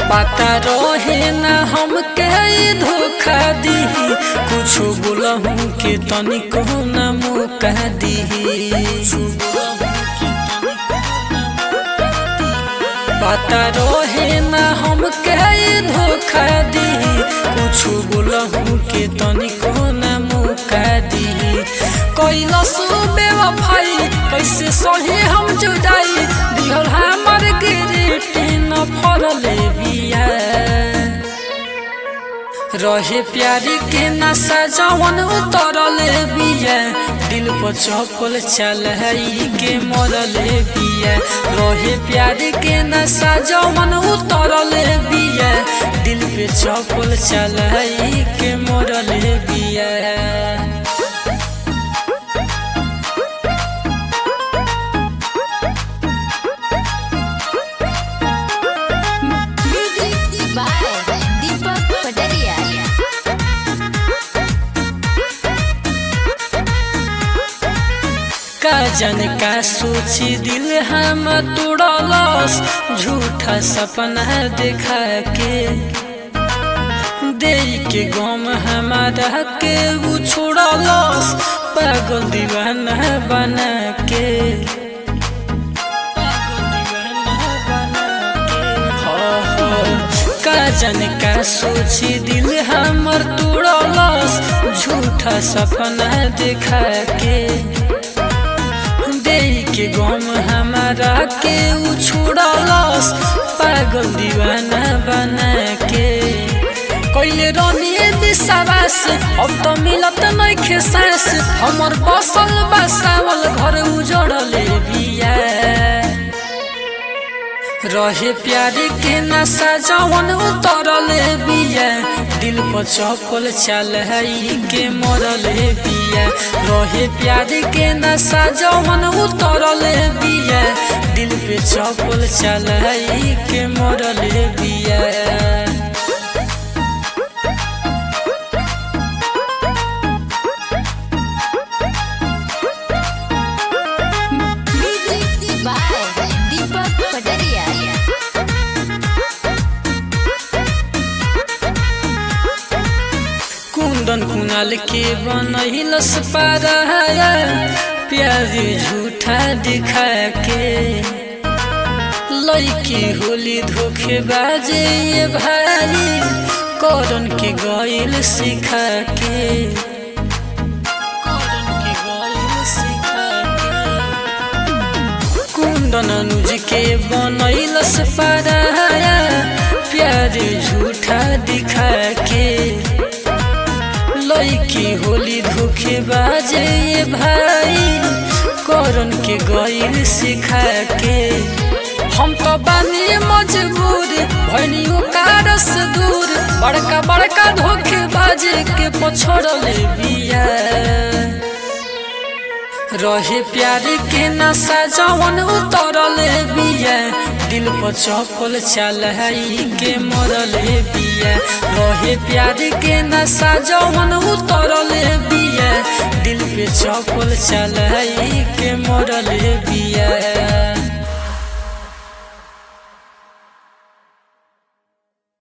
पता रहे ना हमके ई धोखा दी कुछ बोलहूँ के तनिको ना मौका दी पता रहे ना हमके ई धोखा दी कुछ बोलहूँ के तनिको ना मौका दी कैलस बेवफाई कैसे सही हम जुदाई दिहल हमर गिरटी न फरले बिया रहे प्यारी के नशा जवन उतरले बिया दिल पर चपल चल के मरले बिया रहे प्यारी के नशा जवन उतरले बिया दिल पे चपल चल के मरले बिया Music by Deepak Padaria. का जन का सोची दिल हम तोड़लस झूठा सपना देखा के दे के गम हमारा के वो छोड़लस पागल दीवाना बना के पागल दीवाना बना के हाँ, हाँ। का जन का सोची दिल हमर तोड़लस झूठा सपना देखा के दे के गम हमारा के उ छोड़लस पागल दीवाना बना के कैले रनिए विश्वास अब तो मिलत नइखे सांस हमर बसल बसावल घर उजड़ले बिया रहे प्यारी के नशा जवन उतरले बिया दिल पर चपल चल के मरले बिया रहे प्यारी के नशा जवन उतरले बिया दिल पे चपल चल के मरले बिया Music by Deepak Padaria. कुंदन कुनाल के बनहिलस पारा प्यार झूठा दिखा के लड़की होली धोखे बाजे ये भाई करन के गइल सिखा के करन के गइल सिखा के कुंदन अनुज के बनैलस पारा प्यार झूठा दिखा के लड़की होली धोखे बाजे ये भाई करन के गइल सिखा के हम तो बानी मजबूर भनियो कारस दूर बड़का बड़का धोखे बाजे के पछड़ले बिया रहे प्यार के नशा जवन उतरले बिया दिल पर चपल चल के मरले बिया रहे प्यार के नशा जवन उतरले बिया दिल पे चपल चल के मरले बिया